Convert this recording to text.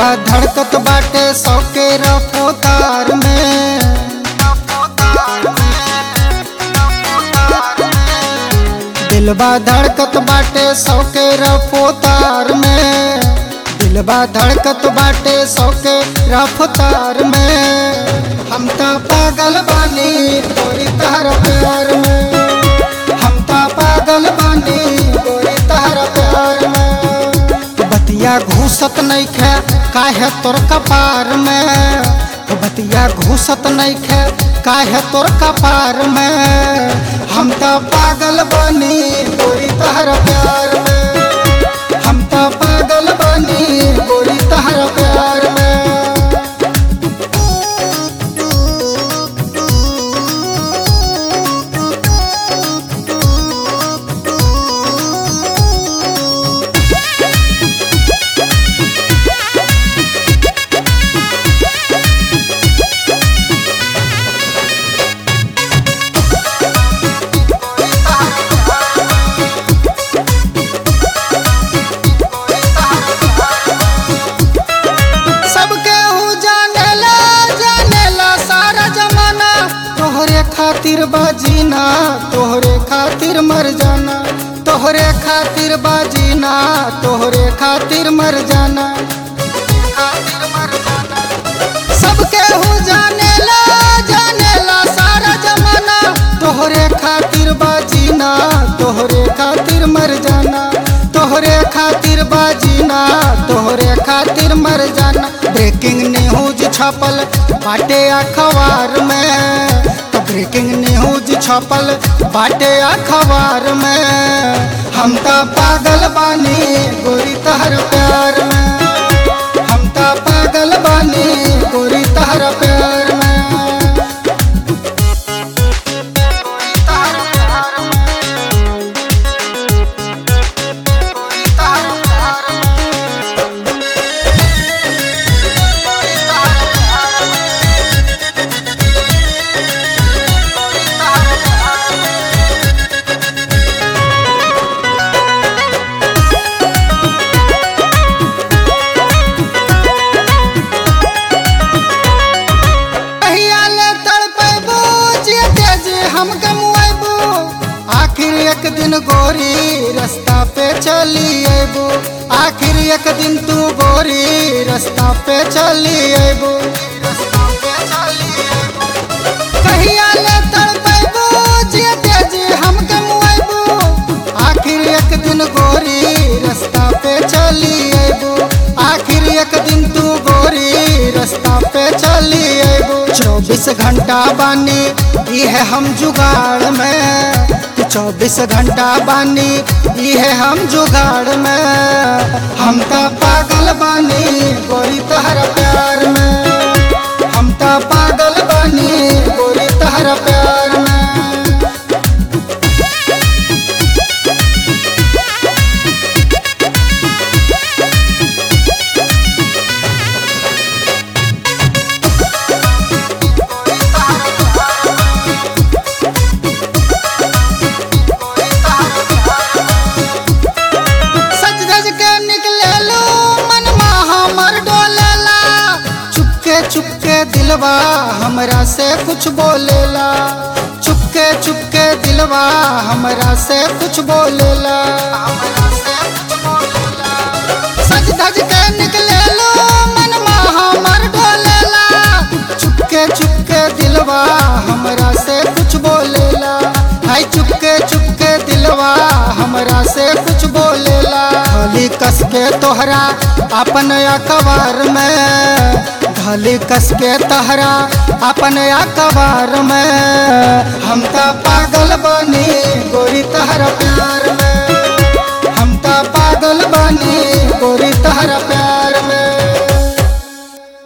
बा धड़कत बाटे सौ के रफ्तार में दिल बा धड़कत बाटे सौ के रफ्तार में दिल बा धड़कत बाटे सौ के रफ्तार में हम तो पागल बानी तोरी तार प्यार में हम तो पागल बानी तोरी तार प्यार में बतिया घूसत नहीं खे काहे तोर कपार में बतिया घूसत नहीं खे काहे तोर कपार में हम तो पागल बनी गोरी तहर प्यार में हम तो पागल बनी गोरी तहर प्यार में सबके हु जानेला जानेला सारा जमाना तोहरे खातिर बाजीना तोहरे खातिर मर जाना तोहरे खातिर बाजीना तोहरे खातिर मर जाना खातिर मर जाना सबके हु जानेला जानेला सारा जमाना तोहरे खातिर बाजीना तोहरे खातिर मर जाना तोहरे खातिर बाजीना तोहरे खातिर मर जाना ब्रेकिंग न्यूज छपल बाटे अखबार में तो ब्रेकिंग न्यूज छपल बाटे अखबार में हम तो पागल बानी गोरी तहर प्यार में हम तो पागल बानी गोरी तहर प्यार में कहिया ले तड़पेबू जेते जे हम गमुएबू आखिर एक दिन गोरी रास्ता पे चली अबू आखिर एक दिन तू गोरी रास्ता पे चली अबू कहिया ले तड़पेबू जेते जे हम गमुएबू आखिर एक दिन गोरी रास्ता पे चली अबू आखिर एक दिन तू गोरी रास्ता पे चली अबू चौबीस घंटा बानी ये हम जुगाड़ में चौबीस घंटा बानी ये हम जुगाड़ में हम तो पागल बानी गोरी तहर प्यार में हम तो पागल बानी गोरी तहर प्यार में सज धज के निकले लो मन हमर डोलेला चुपके चुपके दिलवा हमरा से कुछ बोलेला चुपके चुपके दिलवा हमरा से कुछ बोलेला सज धज के निकले लो मन हमर डोलेला चुपके चुपके दिलवा हमरा से कुछ बोलेला हाय चुपके चुपके दिलवा हमरा से कुछ बोलेला खाली कस के तोहरा अपन अखबार में खाली कस के तोहरा अपन अखबार में हम तो पागल बनी गोरी तहरा प्यार में हम तो पागल बनी गोरी तहरा प्यार